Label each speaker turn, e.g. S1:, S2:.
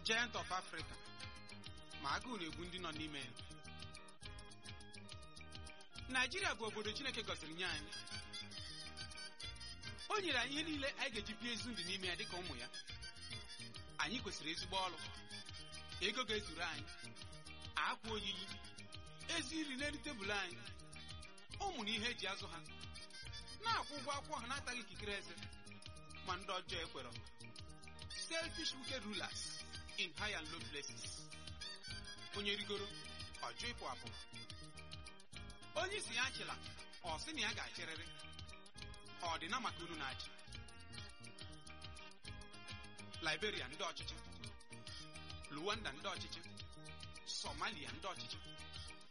S1: giant of Africa ma agụụ na-egbu ndị nọ n'ime ya Naijiria bụ obodo Chineke gọziri nye anyị o nyere anyị ihe niile anyị ga-eji bie ezi ndụ n'ime ya dịka ụmụ ya anyị kwesịrị ezigbo ọrụ ego ga-ezuru anyị akwa oyiyi ezi nri n'elu tebụl anyị ụmụ na ihe eji azụ ha na-akwụ ụgwọ akwụkwọ ha na-ataghị ikikere eze ma ndị ọjọọ ekwerọ selfish wicked rulers in high and low places onye rigoro ọjọ ịpụ apụ onye isi ya achịla ọ sị na ya ga-achịrịrị ọ dị na maka unu na-achị Liberia ndị ọchịchị Luanda ndị ọchịchị Somalia ndị ọchịchị